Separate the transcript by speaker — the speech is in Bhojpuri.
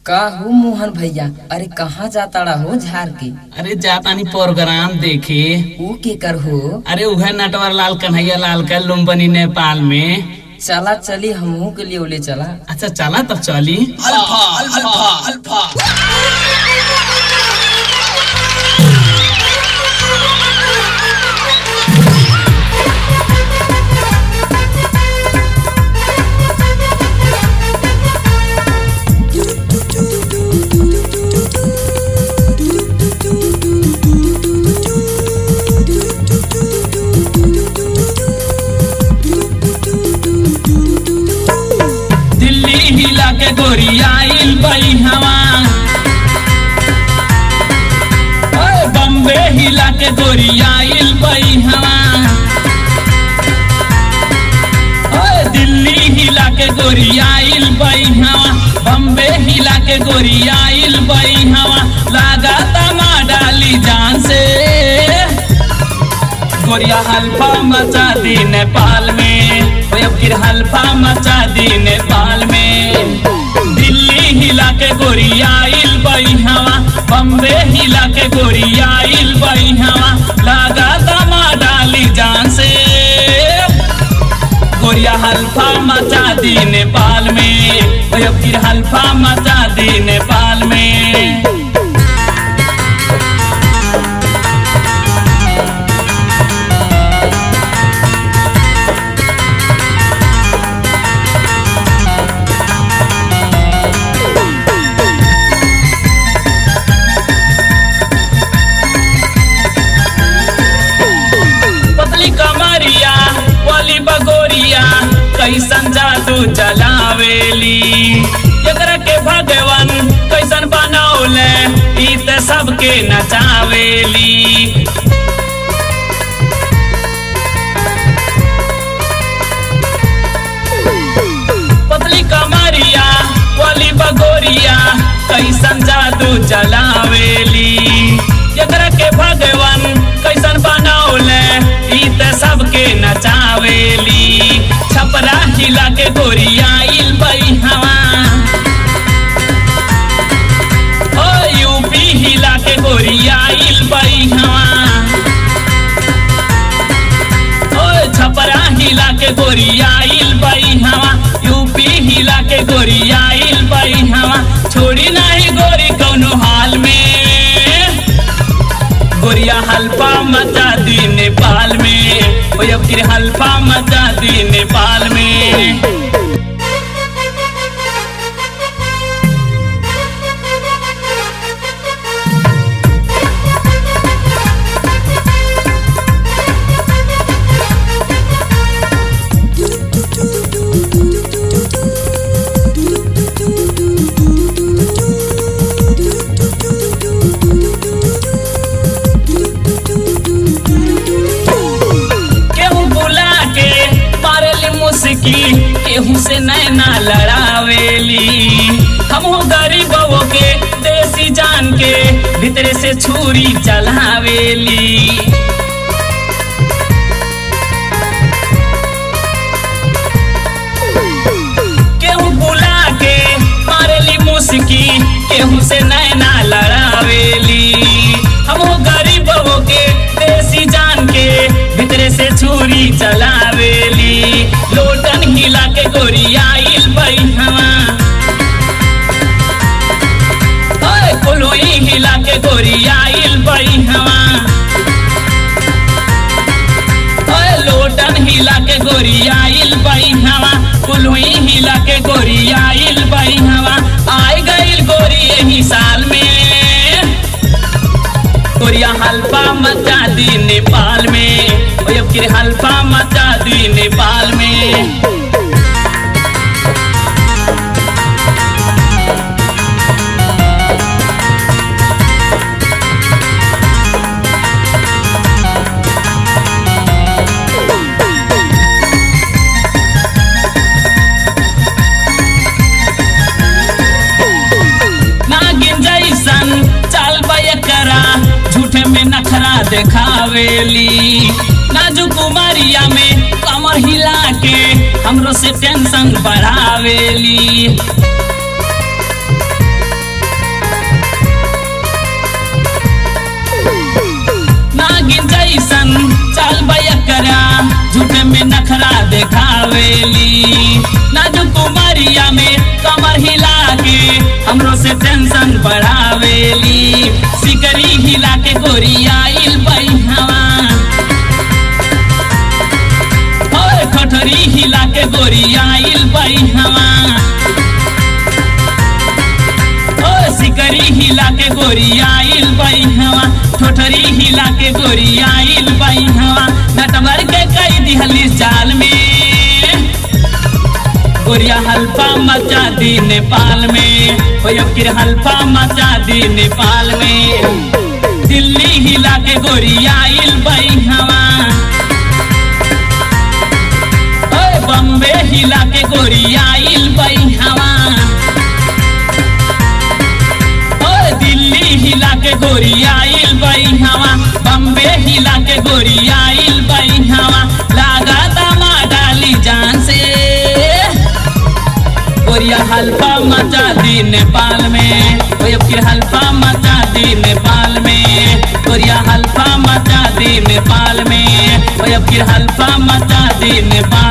Speaker 1: का हो मोहन भैया अरे कहाँ जाताड़ा हो झार के
Speaker 2: अरे जातानी प्रोग्राम देखे
Speaker 1: ऊ के कर हो
Speaker 2: अरे उहे नटवर लाल कन्हैया लाल का लुम्बनी नेपाल में
Speaker 1: चला चली हमहू के लिए ओले चला
Speaker 2: अच्छा चला तब चली दिल्ली हिला के गोरियाइल बई हवा ओए, बम्बे हिला के गोरियाइल बई हवा ओए, दिल्ली हिला के गोरियाइल बई हवा बम्बे हिला के गोरियाइल बई हवा लागा तमा डाली जान से गोरिया हल्फा मचा दी नेपाल में ओए फिर हल्फा मचा दी नेपाल में दिल्ली हिला के गोरियाइल बई हवा बम्बे हिला के गोरियाइल बई हवा लागा दमा डाली जान से गोरिया हल्फा मचा दी नेपाल में ओए फिर हल्फा मचा दी नेपाल में पतली कमरिया वाली बगोरिया कैसन जादू चलावेली एकरा के भगवान कैसन बनौले ई त सबके नचावेली पतली कमरिया वाली बगोरिया कैसन जादू चलावेली एकरा के भगवान कैसन बनौले ई त सबके नचावेली छपरा हिला के गोरियाइल बई हवा ओ यूपी हिला के गोरियाइल बई हवा ओ छपरा हिला के गोरियाइल बई हवा यूपी हिला के गोरियाइल बई हवा छोड़ी नहीं गोरी कौनो हाल में गोरिया हल्फा मचा दी नेपाल में ओ अब फिर हल्फा मचा दी नेपाल में केहू बुला के मारेली मुस्की केहू से नैना लड़ावेली हमहू गरीबों के देसी जान के भीतरे से छुरी चलावेली केहू बुला के मारेली मुस्की केहू से नैना लड़ावेली हमहू गरीबों के देसी जान के भीतरे से छुरी चलावेली लोटन हिला के गोरियाइल बई हवा ओए कोलोई हिला के गोरियाइल बई हवा ओए लोटन हिला के गोरियाइल बई हवा कुलुई हिला के गोरियाइल बई हवा आई गइल गोरी यही साल में गोरिया हल्फा मचा दी नेपाल में ओए अब फिर हल्फा मचा दी नेपाल में नागिन जैसन चाल करा झूठे में नखरा देखावेली नाजू कुमारिया में कमर हिला के हमरो से टेंशन बढ़ावेली कैसन चाल बयकरा झूठे में नखरा देखावेली नाजुक कुमारिया में कमर हिला के हमरो से टेंशन बढ़ावेली सिकरी हिला के गोरियाइल बैहवा और ठठरी हिला के गोरियाइल बैहवा ओ सिकरी हिला के गोरियाइल बैहवा ठोठरी हिला के गोरियाइल बैहवा नटवर के कई दिहली जाल में गोरिया हल्फा मचा दी नेपाल में हो अब फिर हल्फा मचा दी नेपाल में दिल्ली हिला के गोरियाइल बैहवा ओए बम्बे हिला के गोरियाइल बैहवा ओए दिल्ली हिला के गोरियाइल बैहवा बम्बे हिला के गोरियाइल बैहवा लागा दमा डाली जान से गोरिया हल्फा मचा दी नेपाल में ओए फिर हल्फा मचा दी नेपाल में गोरिया हल्फा मचा दी नेपाल में ओए फिर हल्फा मचा दी नेपाल